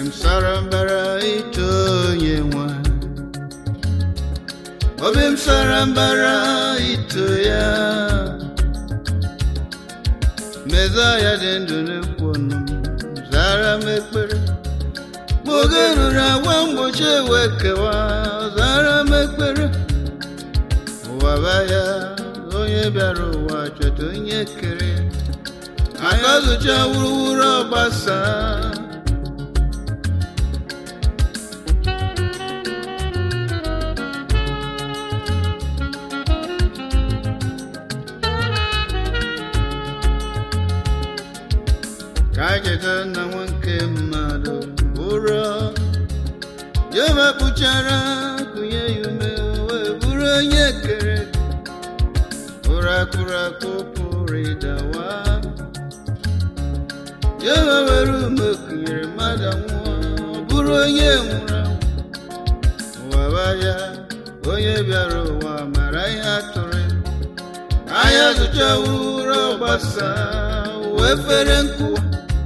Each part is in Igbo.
m sara mbara ito onye nwe obi m sara mbara ito ya mezaya dị ndụ na-ekwu ọnụ m zara m ekpere ma oge ruru agwa mgbochi ewe kewa zara m ekpere ụwa baya onye bịara ụwa chọta onye kere ya aka zụcha wuruwuru ọgbasa ka a cheta na nwa nke mmadụ bụrụ jehova kpụchara kụnye ya ume wee bụrụ onye kere ụra kụrụ akụ pụrụ ịdawa jehova were ume kụnyere mmadụ nwụọ ọ bụrụ onye nwụrụ anwụ ụwa baya onye bịara ụwa mara ihe atụrụ ya anya zụcha ụra ọgbasa wee fere nkụwa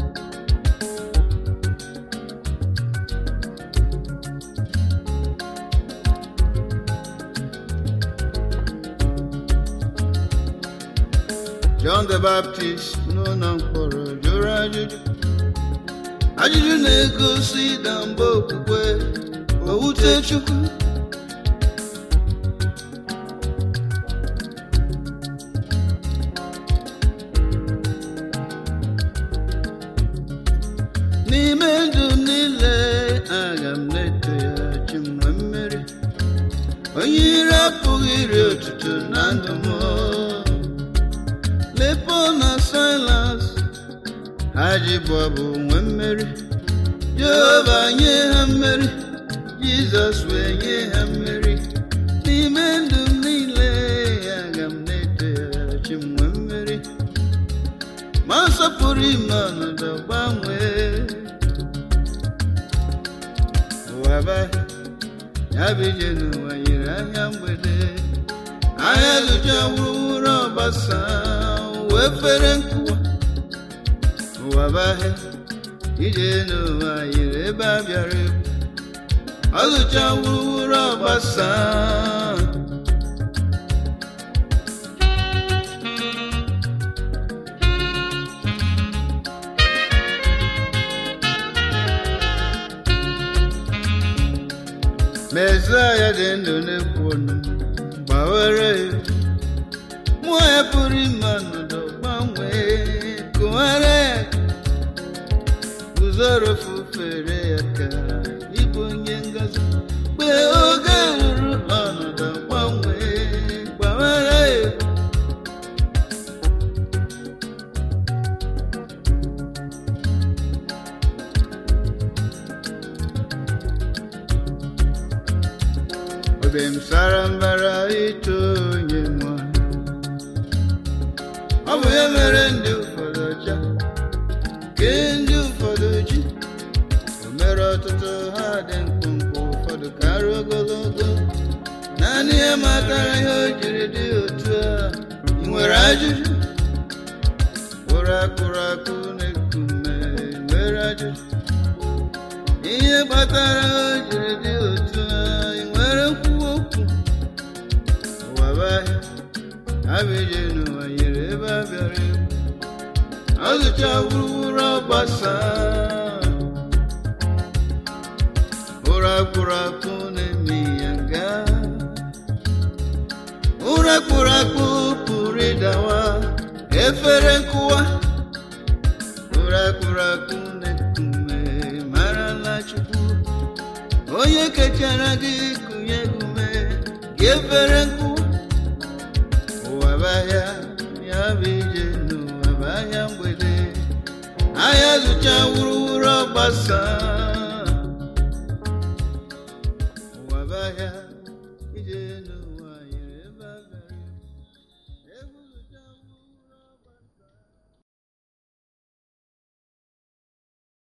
John the Baptist n'ụlọ mkpọrọ jụrụ ajụjụ ajụjụ na-egosi ịda mba okwukwe owute Chukwu n'ime ndụ m niile aga m na-eto ya chi m nwee mmeri onye ire apụghị iri otuto na ndụ m lepo na silas ha ji bụ ọbụ nwee mmeri jehova nye ha mmeri jizọs wee nye ha mmeri n'ime ndụ m niile aga m na-eto ya chi m nwee mmeri ma nsọpụrụ ime ọnọdụ gbanwee ụwa baghị ya bụ ije n'ụwa nyere anya mgbede anya zụcha wuruwuru ọgbasa wee fere nkụwa ụwa baghị ije n'ụwa yiri ebe a bịara egwu ọ zụcha wuruwuru ọgbasa Mesaya dị ndụ na-ekwu ọnụ gbawere ya mmụọ ya pụrụ ime ọnọdụ gbanwee kụghara ya guzoro fufere ya ka ịbụ onye ngozi mgbe oge ruru ọnọdụ gbanwee gbawere ya obi m sara mbara ito onye nwa ọ bụ ya mere ndị ụfọdụ ọcha ke ndị ụfọdụ ji o mere ọtụtụ ha dị mkpụmkpụ ụfọdụ karịa ogologo naanị ya matara ihe o jiri dị otu a ị nwere ajụjụ ụra akụrụ akụ na-ekume nwere ajụjụ ihe kpatara o jiri dị otu a ị nwere nkwuwa okwu ụwa bụ ahịa abịje n'ụwa nyere ebe a bịara egwu ọzụcha wuruwuru ọgbasa ụra kpụrụ akpụ na-eme ya nga ụra kpụrụ akpụ pụrụ ịdawa efere nkụwa ụra kpụrụ akpụ na-ekume marala chukwu onye kechara gị kụnye gị ume gị efere nkụwa ụwa bụ ahịa ya bụ ije n'ụwa bụ ahịa mgbede ahịa zụcha wuruwuru ọgbasa